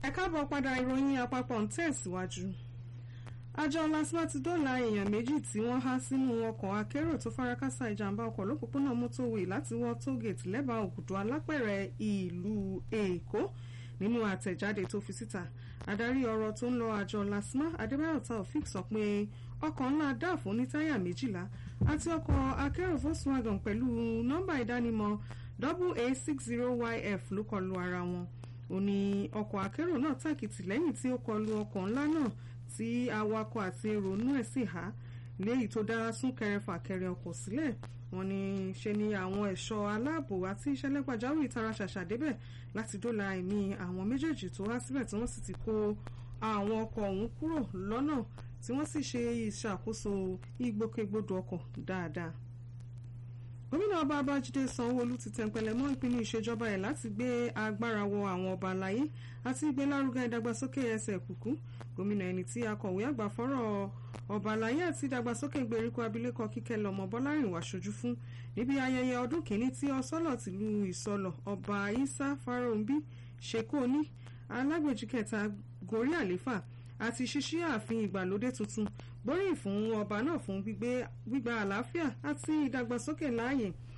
ẹ káàbọ̀ padà ìròyìn àpapọ̀ ń tẹ̀síwájú. àjọ lasma ti dóòlà èèyàn méjì tí wọ́n há sínú ọkọ̀ akérò tó farakásá ìjàmbá ọkọ̀ lópòpónà mọ́tòwé láti wọ́ tógèètì lẹ́bàá òkùdù alápẹ̀rẹ̀ ìlú èkó nínú àtẹ̀jáde tó fi síta adarí ọ̀rọ̀ tó ń lọ àjọ lasma adébáyọ̀ taofik sọ pé ọkọ̀ ńlá dáàfó ní táyà méjìlá àti ọkọ̀ akérò volkswagen pẹ̀lú nọ́mbà ìdánimọ̀ aa60yf ló kọlu ara wọn ó ní ọkọ̀ akérò náà tàkìtì lẹ́yìn tí ó kọlu ọkọ̀ ńlá náà tí awakọ̀ àti èrò inú ẹ̀ sì há léyìí tó dá súnkẹrẹ fàkẹrẹ ọkọ̀ sílẹ̀ wọ́n ní ṣe ni àwọn ẹ̀ṣọ́ aláàbò àti ìṣẹ̀lẹ̀ pàjáwìrì tara ṣàṣà débẹ̀ láti dóòlà ẹ̀mí àwọn méjèèjì tó wá síbẹ̀ tí wọ́n sì ti kó àwọn ọkọ̀ ọ̀hún kúrò lọ́nà tí wọ́n sì ṣe ìṣàkóso ìgbòkègbodò ọkọ̀ dáadáa gómìnà ọba babájídé sanwóolu ti tẹ̀pẹ̀lẹ̀ mọ́ ìpinnu ìṣèjọba ẹ̀ láti gbé agbára wọ àwọn ọba àlàyé àti ìgbélárugẹ ìdàgbàsókè ẹsẹ̀ kùkú gómìnà ẹni tí akọ̀wé àgbà fọ́rọ̀ ọba àlàyé àti ìdàgbàsókè ìgbèríko abilékọ kíkẹ́ lọ́mọ bọ́lárìnwá ṣojú fún níbi ayẹyẹ ọdún kìíní tí ọsọ́lọ̀ tìlú ìsọlọ̀ ọba isa farounbi ṣekóní alágbèjì kẹta gorí àléfà àti ṣíṣí ààfin ìgbàlódé tuntun gbóríyìn fún ọba náà fún gbígbà àlàáfíà àti ìdàgbàsókè láàyè